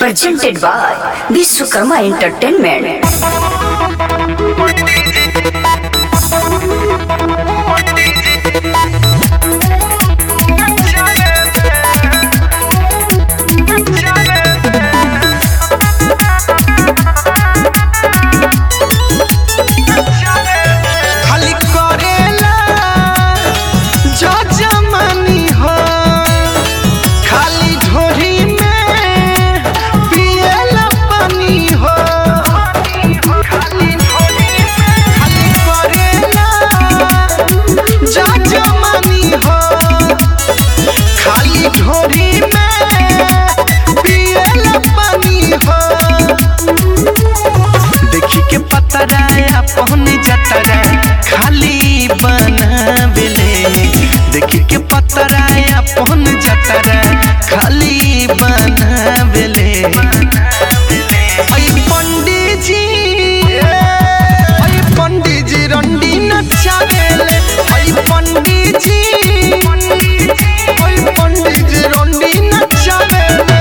presented by Vishwakarma Entertainment. खाली करेला जो जमानी हो खाली ढोरी में पिएला पानी हो खाली करेला जो जमानी हो खाली ढोरी में पिएला पानी हो देखी के पतराया पहनी जतरा खाली बनावेले देखी के पतराया पहन जतरा खाली बनावेले आई पंडित जी आई पंडित जी रंडी नचावेले आई पंडित जी आई पंडित जी रंडी नचावेले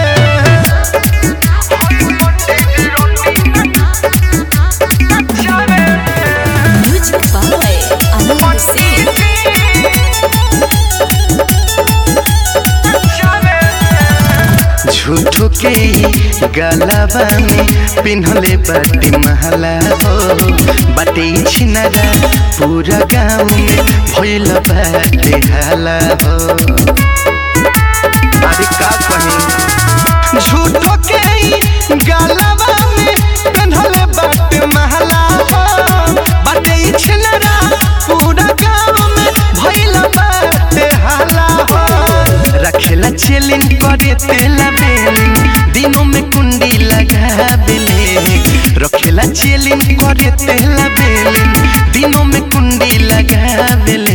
Music by Anand Singh. झूठो के ही गलबा में पिन्हले बाटी महला हो बाटे छिनरा पूरा गाँव में भइल बाटे हाला हो अरे का कही झूठो के ही गलबा में पिन्हले बाटे महला हो बाटे छिनरा पूरा गाँव में भइल बाटे हाला हो रखेला चेलिन करे तेला बेलिन दिनों में कुंडी लगा बेले रखेला चेलिन करे तेला बेलिन दिनों में कुंडी लगा बेले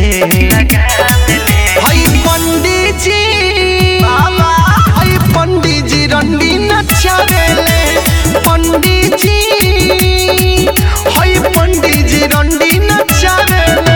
हई पंडित जी बाबा हई पंडित जी रंडी नचावेले पंडित जी हई पंडित जी रंडी नचावेले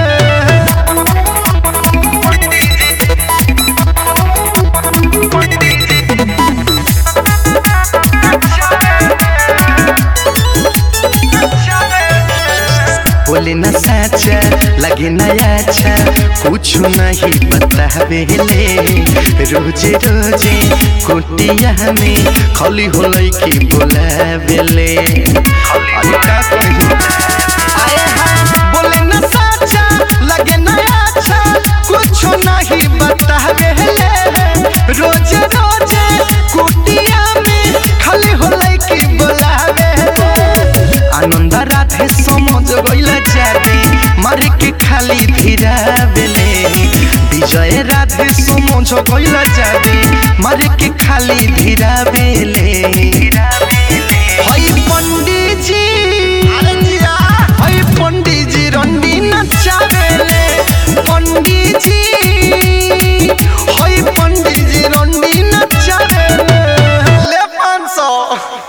बोले न साचा लगे न अच्छा कुछ नहीं बतावेले रोजे रोजे कुटिया में खली होलै की बोलावेले अरे का कही आए हाय बोले न साचा लगे न अच्छा कुछ नहीं बतावेले रोजे रोजे कुटिया में खली होलै की बोलावेले आनंद राधे समझ गइला जाबे मारे के खाली धीरा बेले विजय राधे समझ गइला जाबे मारे के खाली धीरा बेले